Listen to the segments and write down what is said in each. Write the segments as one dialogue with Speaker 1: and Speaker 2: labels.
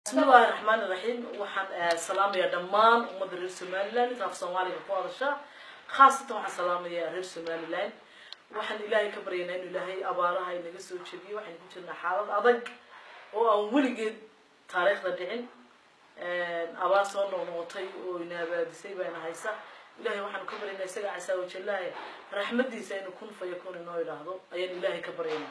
Speaker 1: bismillahi raxmaan iraxiim waxaan salaamayaa dhammaan ummadda reer somaliland inta af soomaaliga ku hadasha khaasatan waxaan salaamayaa reer somaliland waxaan ilaahay ka baryaynaa inuu ilaahay abaaraha inaga soo jebiyo waxaynu ku jirnaa xaalad adag oo aan weligeed taariikhda dhicin abaar soo noqnoqotay oo ina abaadisay baana haysa ilahay waxaanu ka baryaynaa isaga casaa wajalaahe raxmadiisa inuu kun fa yakun inoo idhaahdo ayaan ilaahay ka baryaynaa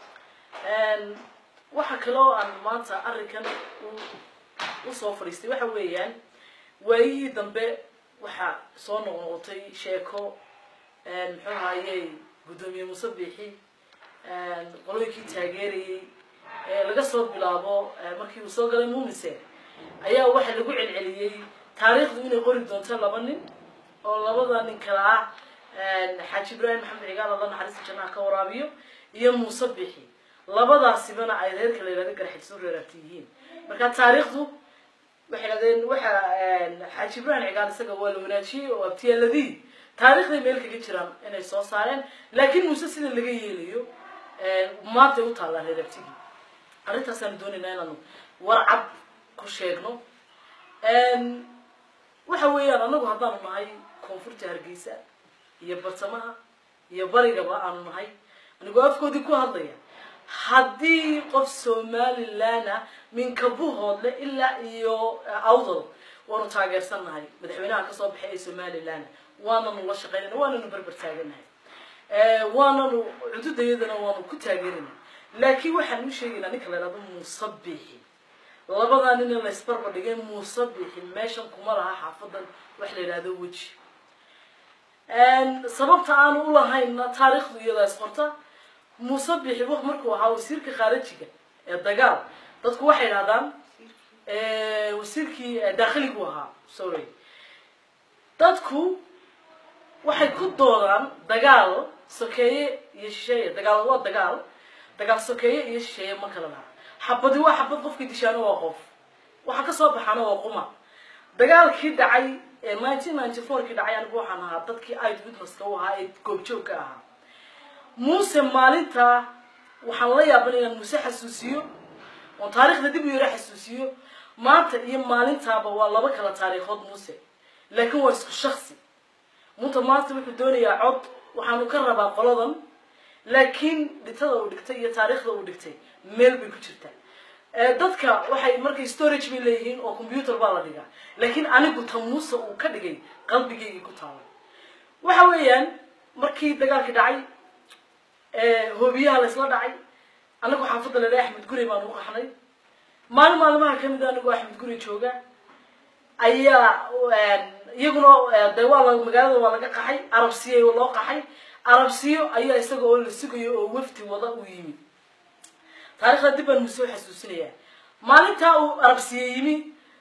Speaker 1: waxa kaloo aan maanta arrinkan usoo fadhiistay waxa weeyaan waayihii dambe waxaa soo noqnoqotay sheeko muxuu ahayey guddoomiye muuse biixi qolooyinkii taageerayey laga soo bilaabo markii uu soo galay muumise ayaa waxaa lagu celceliyey taariikhdu inay qori doonto laba nin oo labada nin kala ah xaaji ibraahim maxamed cigaal alla naxariista jannaha ka waraabiyo iyo muuse biixi labadaasibana ay reerka la yihahdo garxidso reeraabti yihiin marka taariikhdu waxay dhahdeen waxa xaaji ibraahim cigaal isaga waa la wanaajiyey oo abtiyaaladii taarikhday meel kaga jiraan inay soo saareen laakiin muuse sida laga yeelayo maantay u taallaa reeraabtigii arrintaasaan doonaynaa inaanu warcad ku sheegno waxa weeyaan anagu haddaanu nahay koonfurta hargeysa iyo bartamaha iyo barigaba aanu nahay anigoo afkoodii ku hadlaya haddii qof somalilanah minkabuhoodle ilaa iyo awdal waanu taageersannahay madaxweynaha kasoo baxay ee somalilan waananu la shaqeynana waananu berber taaganahay waananu cududayadana waanu ku taageerana laakiin waxaan u sheegaynaa ninka la yhahdo muusabixi labadaa nin in laysbarba dhigay muusabixi meeshan kuma laha xaafadan wax la yidhahdo weji sababta aanu ulahayna taariikhdu iyadaa isqorta muuse bixi markuu ahaa wasiirka khaarajiga ee dagaal dadku waxay dhahdaan wasiirkii daakhiligu ahaa sorry dadku waxay ku doodaan dagaal sokeeye iyo shisheeye dagaal waa dagaal dagaal sokeeye iyo shisheeye ma kala laha xabadi waa xabad qofkii dishaano waa qof waxa kasoo baxaana waa quma dagaalkii dhacay nineteen ninety four kii dhacay anigu waxaan ahaa dadkii id witnesska u ahaa ee goobjoogka ahaa muuse maalintaa waxaan la yaaban inaan muuse xasuusiyo oon taarikhda dib u yaro xasuusiyo maanta iyo maalintaaba waa laba kala taariikhood muuse laakiin waa isku shaksi munta maanta wuxuu doonayaa cod waxaanu ka rabaa qoladan laakiin dhintada uu dhigtay iyo taariikhda uu dhigtay meel bay ku jirtaa dadka waxay markay storage bay leeyihiin oo computer baa la dhigaa laakiin anigu ta muuse uu ka dhigay qalbigaygii ku taala waxa weeyaan markii dagaalkii dhacay hoobiyaha laysla dhacay anagu xaafadda la dhahay axmed gurey baan u qaxnay maalin maalmaha kamid a anigoo axmed gurey jooga ayaa iyaguna de waa la magaalada waa laga qaxay arabsiya loo qaxay arabsiyo ayaa isaga oo la sugayo oo wafti wada u yimi taarikhda dib baan musoo xasuusinaya maalintaa uu arabsiye yimi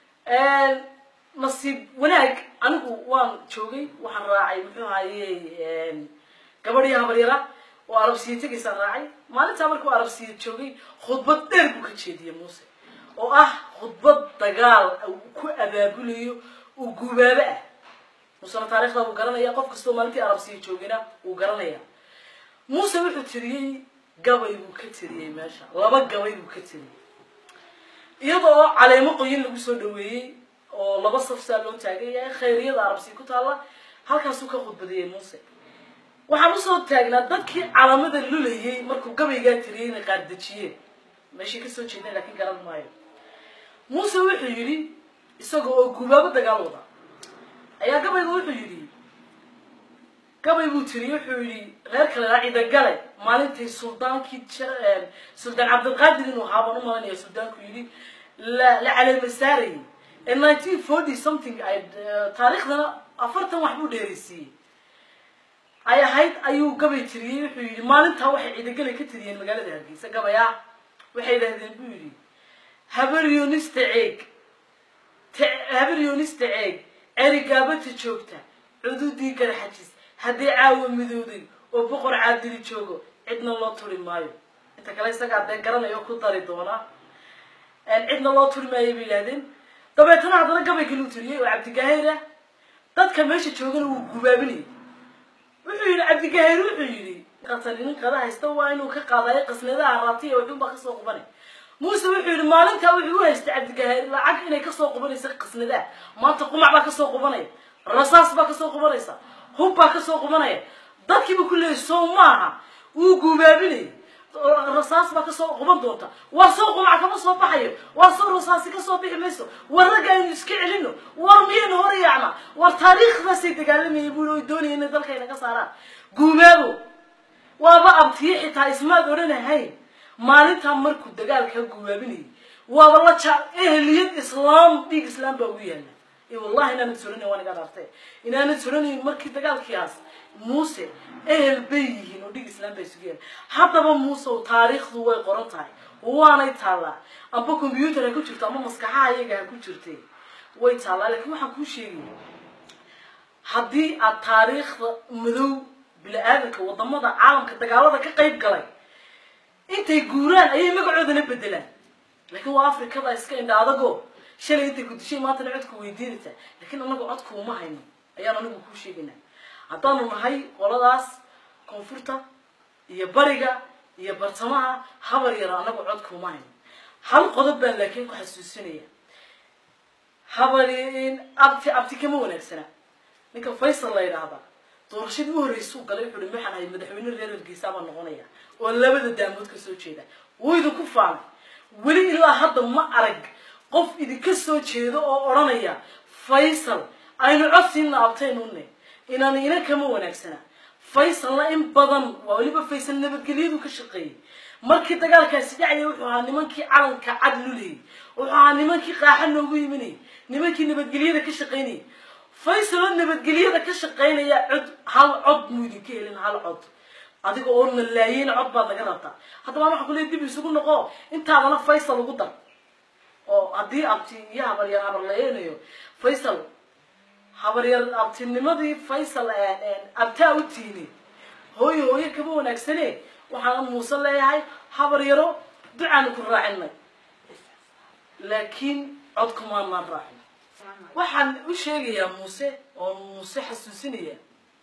Speaker 1: nasiib wanaag anigu waan joogay waxaan raacay muxuu ahaye gabadhii habaryara oo arabsiya tegaysaan raacay maalintaa markuu arabsiya joogay khudbad dheer buu ka jeediyey muuse oo ah khudbad dagaal ku abaabulayo uu gubaabo ah muusena taarikhda wuu garanaya qof kastoo maalintii arabsiya joogayna wuu garanaya muuse wuxuu tiriyey gabay buu ka tiriyey meesha laba gabay buu ka tiriyey iyadoo caleemo qoyin lagu soo dhaweeyey oo laba safsaa loo taagaya khayriyada arabsiya ku taalla halkaasuu ka khudbadiyey muuse waxaan usoo taagnaa dadkii calamada lulayay markuu gabaygaa tiriyey inay qaardejiyeen meeshay kasoo jeedeen laakiin garan maayo muuse wuxuu yidhi isaga oo gubaabo dagaal wada ayaa gabayga wuxuu yidhi gabay buu tiriyey wuxuu yidhi reer kale cidagale maalintay suldaankii suldaan cabdilqaadir inuu ahaa baan u malanaya suldaanku yidhi la la caleema saarayay ee nineteen forty something ay taariikhdana afartan wax buu dheeraysiiyey ay ahayd ayuu gabay tiriyey wuxuu yidhi maalintaa waxay ciidagale ka tiriyeen magaalada hargeysa gabay ah waxay idhahdeen buu yidhi habaryonista ceeg habaryonista ceeg erigaabata joogta cududii garxajis haddii caawa midooday oo boqor caadili joogo cidna loo turi maayo inta kale isagaa dee garanaya oo ku dari doona cidna loo turi maayo bay yidhahdeen dabeetana haddana gabay kaluu tiriyey oo cabdigaahir ah dadka meesha joogana wuu gubaabinayay wuxuu yidhi cabdigaahir wuxuu yidhi qatani nin qada haysta waa inuu ka qaadayo qasnadaha raatiya waxuunbaa kasoo qubanay muuse wuxuu yidhi maalintaa wuxuu u haystay cabdigahaar lacag inay kasoo qubanaysa qisnadaa maanta qumac baa kasoo qubanaya rasaas baa kasoo qubanaysa hub baa kasoo qubanaya dadkiiba ku leeyay soo maaha wuu guubaabinayay rasaas baa kasoo quban doonta waa soo qumac kama soo baxayo waa soo rasaasi kasoo bixi mayso war ragga aynu iska celino war miyaynu hor yaacna war taariikhdaasay dagaalamayay buu oy doonaya inay dalka inaga saaraan guumaabo waaba abtiye xitaa ismaad odhanahayn maalintaa markuu dagaalka guubaabinayay waaba la ja ehliyad islaam dhiig islaam baa ugu yaala wallahi inaanad soranayn waan iga dhaartay inaanad soranayn markii dagaalkiiaas muuse ehel bay yihiin oo dhig islaam baa isugu yaala haddaba muuse taariikhdu way qoran tahay waanay taallaa amba combyuutar ha ku jirto ama maskaxaha iyaga ha ku jirtay way taallaa laakiin waxaan kuu sheegaya haddii aad taariikhda madow bini-aadanka wadamada caalamka dagaalada ka qayb galay intay guuraan ayay magacoodana bedelaan laakiin waa afrikada iska indha adago shalay intay ku dishay maantana codku weydiinaysaa laakiin anagu codku uma hayno ayaan anigu kuu sheegaynaa haddaanu nahay qoladaas koonfurta iyo bariga iyo bartamaha habar yaro anagu codku uma hayno hal qodob baan laakiin ku xasuusinaya habari abti abti kama wanaagsana ninka faysal la yidhaahda doorashadii u horreysuu galay wuxuu hi maxaan ahay madaxweyne reer hargeysa baan noqonaya oo labada daamood ka soo jeeda wuu idinku faanay weli ilaa hadda ma arag qof idinka soo jeedo oo odhanaya faysal aynu codsiina abtaynune inaan ina kama wanaagsana faysalna in badan waa weliba faysal nabadgelyadu ka shaqeeyey markii dagaalkaasi dhacaya wuxuu ahaa nimankii calanka cad lulayay wuxuu ahaa nimankii qaaxa noogu yiminayay nimankii nabadgelyada ka shaqaynayay faysal oo nabadgelyada ka shaqaynaya cod hal cod muu idinka helin hal cod adiga oo na laayeyna cod baad laga rabtaa haddaba waxaan ku leey dib isugu noqo intaadana faysal ugu dar oo haddii abti iyo habaryar habarlayeynayo faysal habaryar abtinimadii faysal abtaa u tiini hooyo hooyo kama wanaagsane waxaan muuse leeyahay habaryaro ducaanu ku raacinay laakiin codkumaanaan raacin waxaan u sheegayaa muuse oo muuse xasuusinaya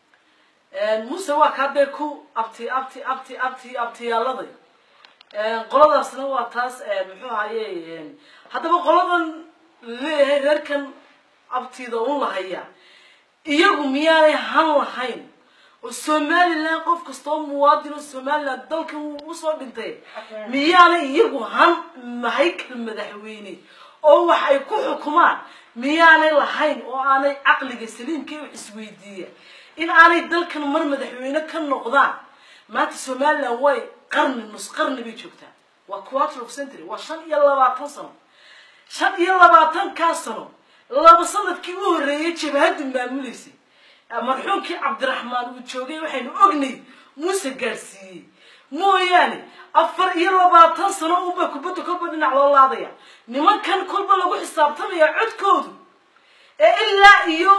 Speaker 1: muuse waa kaa dee ku abti abti abti abti abtiyaaladay qoladaasna waa taas muxuu ahaye haddaba qoladan leeyahay reerkan abtida un lahaya iyagu miyaanay han lahayn oo somalilan qof kasta oo muwaadin oo somalilan dalka usoo dhintay miyaanay iyagu han mahaykal madaxweyne oo wax ay ku xukumaan miyaanay lahayn oo aanay caqliga saliimka wax isweydiiya in aanay dalkan mar madaxweyne ka noqdaan maanta somalilan way qarni nus qarni bay joogtaa waa quarter of century waa shan iyo labaatan sano shan iyo labaatankaa sano laba sanadkii u horreeyay jabhaddu maamuleysay marxuumkii cabdiraxmaan uu joogay waxaynu ognay muuse gaadhsiiyey mooyaane afar iyo labaatan sano unbaa kubadda kolba dhinac loo laadaya nimankan kolba lagu xisaabtamaya codkoodu ee ilaa iyo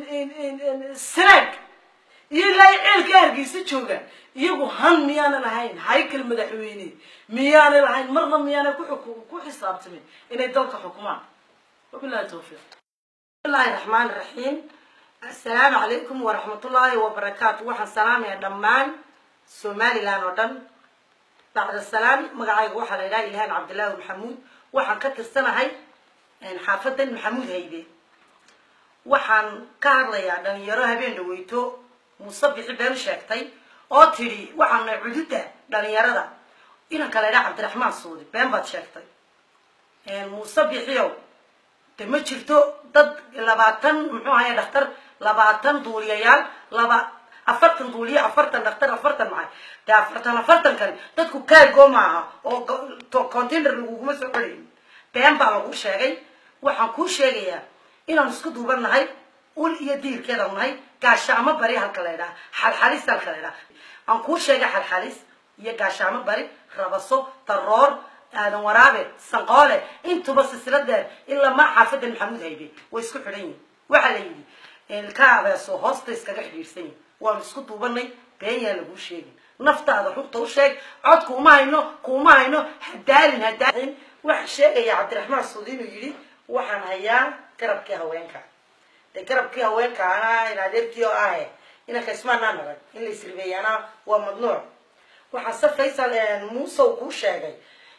Speaker 1: sanaag iyo ilaa iyo ceelka hargeysa jooga iyagu han miyaana lahayn haykal madaxweyne miyaanay lahayn marna miyaanay ku xisaabtamin inay dalka xukumaan wabilahi tawfiiq
Speaker 2: bismillahi raxmaan raxiim assalaamu calaykum waraxmatullaahi wabarakaatu waxaan salaamaya dhammaan somalilan oo dhan bacda salaam magacayga waxaa la yidhaha ilhaan cabdillaahi maxamuud waxaan ka tirsanahay xaafadan maxamuud haybe waxaan ka hadlayaa dhalinyaro habeen dhaweyto muuse bixi been sheegtay oo tidhi waxaan nahay cududda dhalinyarada inanka la ydhaha cabdiraxmaan suudi been baad sheegtay muuse bixiyow de ma jirto dad labaatan muxuu ahaye dhakhtar labaatan duuliyayaal laba afartan duuliye afartan dhakhtar afartan maxay de afartan afartan kale dadku kaargo maaha oo container laguguma soo celayn been baa lagu sheegay waxaan kuu sheegayaa inaan isku duuban nahay ul iyo diirkeedan nahay gaashaamo bari halka la ydhaha xalxalis halka la ydhaha aan kuu sheegay xalxalis iyo gaashaamo bari rabaso daroor aadan waraabe sanqoole intuba silsiladeer ilaa ma xaafada maxamuud haybe way isku xidhan yihin waxaa la yidhi ka abeeso hoosta iskaga xidhiidhsan yihin waanu isku duubanay been yaa laguu sheegin naftaada runta u sheeg cod kuuma hayno kuuma hayno hadaalin hadaalin waxaa sheegaya cabdiraxmaan suudi inuu yidhi waxaan hayaa garabkii haweenka de garabkii haweenka anaa in adeerkii oo ahe inanka ismaanaa nagan in la isribeeyaana waa mamnuuc waxaa se faysal muusow kuu sheegay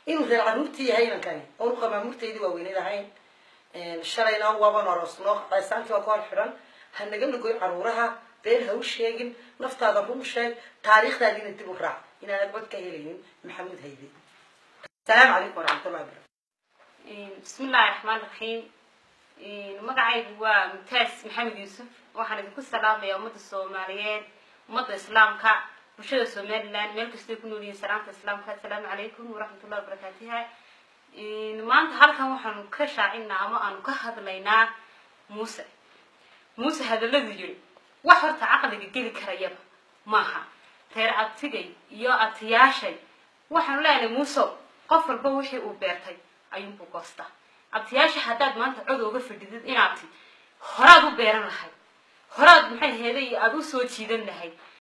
Speaker 2: inuu reer caruurtii yahay inankani oonu qamaamurtaydii waaweyneyd ahayn shalayna waaban aroosno qaysaantii waa ku hor xidhan ha naga nagoy caruuraha been ha u sheegin naftaada run sheeg taariikhdaadiina dib u raac inaanad cod ka helaynin maxamuud haybe asalaamu calaykum waraxmatullahi wabarakatu
Speaker 3: bismi illaahi raxmaan raxiim magacaygu waa mutaas maxamed yuusuf waxaan idinku salaamaya ummadda soomaaliyeed ummadda islaamka bulshada somaliland meel kastay ku nool yihiin salaamta islaamka assalaamu calaykum waraxmatullahi wabarakaatuha maanta halkan waxaanu ka shaacinaa ama aanu ka hadlaynaa muuse muuse hadalladu yiri wax horta caqliga geli karayaba maaha reer abtigay iyo abtiyaashay waxaanu leenahay muusow qof walba wixii uu beertay ayuunbuu goostaa abtiyaasha haddaad maanta cod ooga fadhidid inaad ti horaad u beeran lahayd horaad maxay heeday aada u soo jiidan lahayd